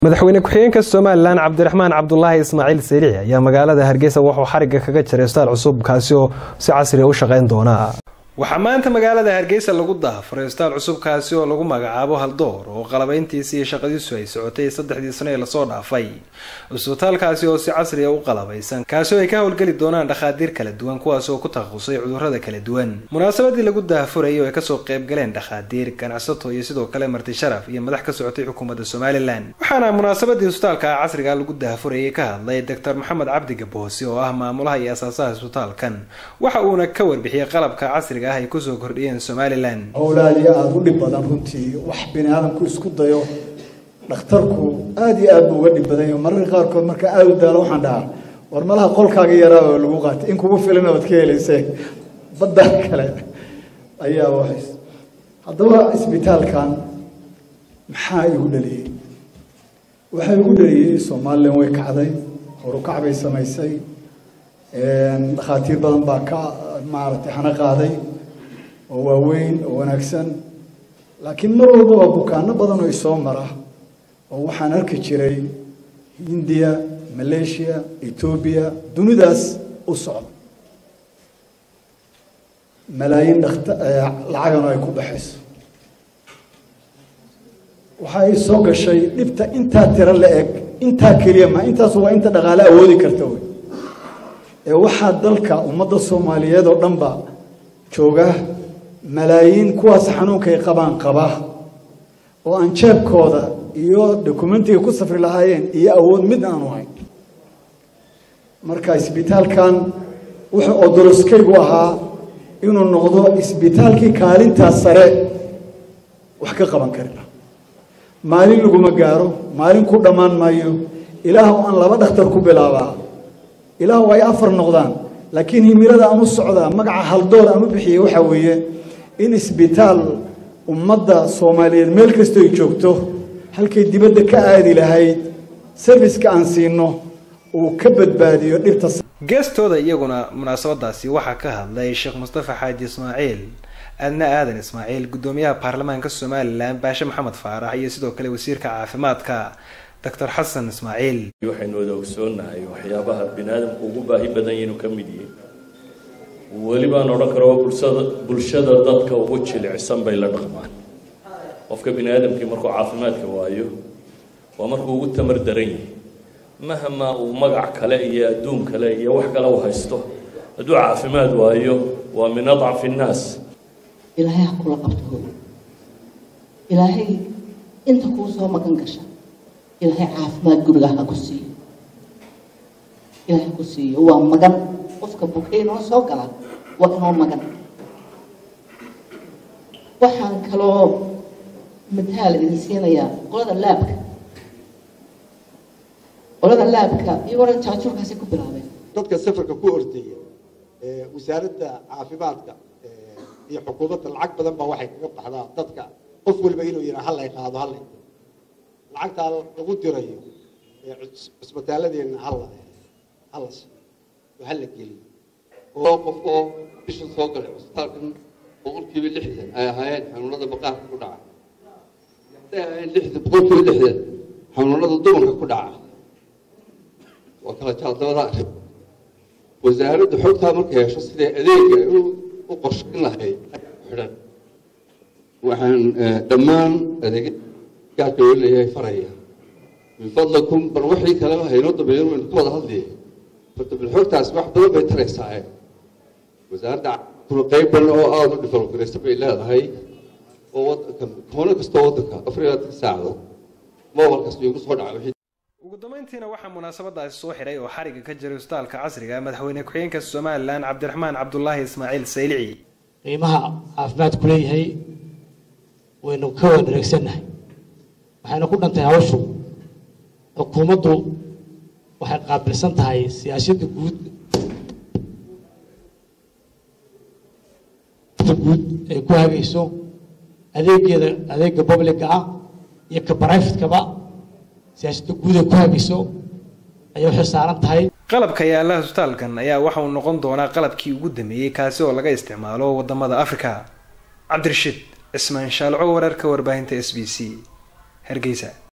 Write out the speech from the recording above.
madaxweyne ku-xigeenka somalilan cabdiraxmaan cabdulaahi ismaaciil sariici ayaa magaalada hargeysa wuxuu xarigga kaga jiray staal cusub kaasi oo si casriya u shaqayn doona waxaa maanta magaalada hargeysa lagu daafuray staal cusub kaasi oo lagu magacaabo haldoor oo qalabayntiisi iyo shaqadiisu ay socotay saddexdii sano ee lasoo dhaafay cusbitaalkaasi oo si casriya u qalabaysan kaasi oo ay ka howlgeli doonaan dhakhaatiir kala duwan kuwaas oo ku takhasusay cudurrada kala duwan munaasabadii lagu daafurayay oo ay kasoo qayb galeen dhakhaatiir ganacsato iyo sidoo kale marti sharaf iyo madax ka socotay xukuumadda somalilan waxaana munaasabadii isbitaalka casriga lagu daafurayay ka hadlay doctor maxamed cabdi gaboose oo ah maamulaha iyo asaasaha isbitaalkan waxa uuna ka warbixiyey qalabka casriga ah ay kusoo kordhiyeen somalilan howlaadii aada u dhib badan runtii wax bini aadamku isku dayo dhakhtarku aada iyo aad buu uga dhib badan yaho mararka qaarkood marka aada u daalo waxaan dhahaa war malaha qolkaaga yaraa oo lagu qaatay in kugu filana waad ka helayse badda kale ayaa wahays haddaba isbitaalkan maxaa igu dhaliyey waxaa igu dhaliyey somalilan way kacday horukac bay samaysay dhakhaatiir badan baa ka maaragtay hana qaaday oo waaweyn oo wanaagsan laakiin mar walba waa bukaano badan oo isoo mara oo waxaan arki jiray hindiya malaysia etoobiya dunidaas u socda malaayiin dhakta lacagana ay ku baxayso waxa ay soo gashay dhibta intaa tiro la eg intaa keliya ma intaas waa inta dhaqaale awoodi karta wey ee waxaa dalka ummadda soomaaliyeed oo dhan ba jooga malaayiin kuwaas xanuunkay qabaan qaba oo aan jeebkooda iyo dokumentiga ku safri lahaayeen iyo awood mid aanu hayn marka isbitaalkan wuxuu odoroskaygu ahaa inuu noqdo isbitaalkii kaalintaas sare wax ka qaban karina maalin laguma gaaro maalin ku dhammaan maayo ilaah aan laba dhakhtar ku bilaabaa ilaah ay afar noqdaan laakiin himilada aan u socdaa magaca haldoor aan u bixiyey waxaa weeye in isbitaal ummadda soomaaliyeed meel kastoo ay joogto halkay dibadda ka aadi lahayd serviska aan siino uu ka badbaadiyo dhibta geestooda iyaguna munaasabadaasi waxaa ka hadlay sheekh mustafa xaaji ismaaciil adna aadan ismaaciil guddoomiyaha baarlamaanka somalilan baashe maxamed faarax iyo sidoo kale wasiirka caafimaadka doctor xasan ismaaciil waxaynu wada ogsoonahay waxyaabaha bini aadamku ugu baahi badan yahay inuu ka mid yahay weli baan odhan karo bulshada bulshada dadka ugu jilicsan bay la dhaqmaan qofka bini aadamkii markuu caafimaadka waayo waa markuu ugu tamar daran yahay mahama uu magac kale iyo adduun kale iyo wax kale u haysto hadduu caafimaad waayo waa min adcafi innaas ilaahay ha kula qabto ilaahay inta kuu soo magan gasha ilaahay caafimaad guriga ha ku siiyo ilaahay ha ku siiyo waa magan qofka bukay inoo soo gala waa inoo magan waxaan kaloo mataal idin siinayaa qolada laabka qolada laabka iyagoo jaajuurkaasi ku bilaabeen dadka safarka ku ordaya wasaaradda caafimaadka iyo xukuumadda lacag badan baa waxay kaga baxdaa dadka qof walba inuu yidhaa hallay qaado hallay lacagtaa lagu dirayo cusbitaaladeenna halla hallas halla geliyo oo qof oo bisha soo galay cusbitaalkan boqolkiiba lixdan ay ahaayeen xanuunada maqaarka ku dhaca hadday ahaayeen lixdan boqolkiiba lixdan xanuunada dumarka ku dhaca waa kala jaaldabada arrin wasaaradda xogtaa markay hesho siday adeega u qorshayn lahayd xidhan waxaan dhammaan adeegyagaarka loo leeyahay faraya min fadlakum bal wixii kaleba haynoo dambeeyan waynu ka wada hadlaya horta bal xogtaas wax badan bay taraysaa wasaaradda kuna qayb badan oo aada u developgaraysa bay leedahay oo wadanka koono kastoo waddanka afar iyo labaatan saacdo mobile kasta igu soo dhaca ugu dambeyntiina waxaa munaasabadaasi soo xidhay oo xarigga ka jiray isbitaalka casriga madaxweyne ku-xigeenka somalilan cabdiraxmaan cabdulaahi ismaaciil saylici qiimaha caafimaadku leeyahay waynu ka wada dhareegsannahay waxayna ku dhantay hawshu xukuumaddu waxay qaabilsan tahay siyaasadda guud guud ay ku hagayso adeegeeda adeega publica ah iyo ka brivatekaba siyaasadda guud ay ku hagayso ayay waxay saaran tahay qalabka yaalaha isbitaalkan ayaa waxa uu noqon doonaa qalabkii ugu dameeyey kaasi oo laga isticmaalo wadamada africa cabdirashiid cismaan shaalco wararka warbaahinta s b c hargeysa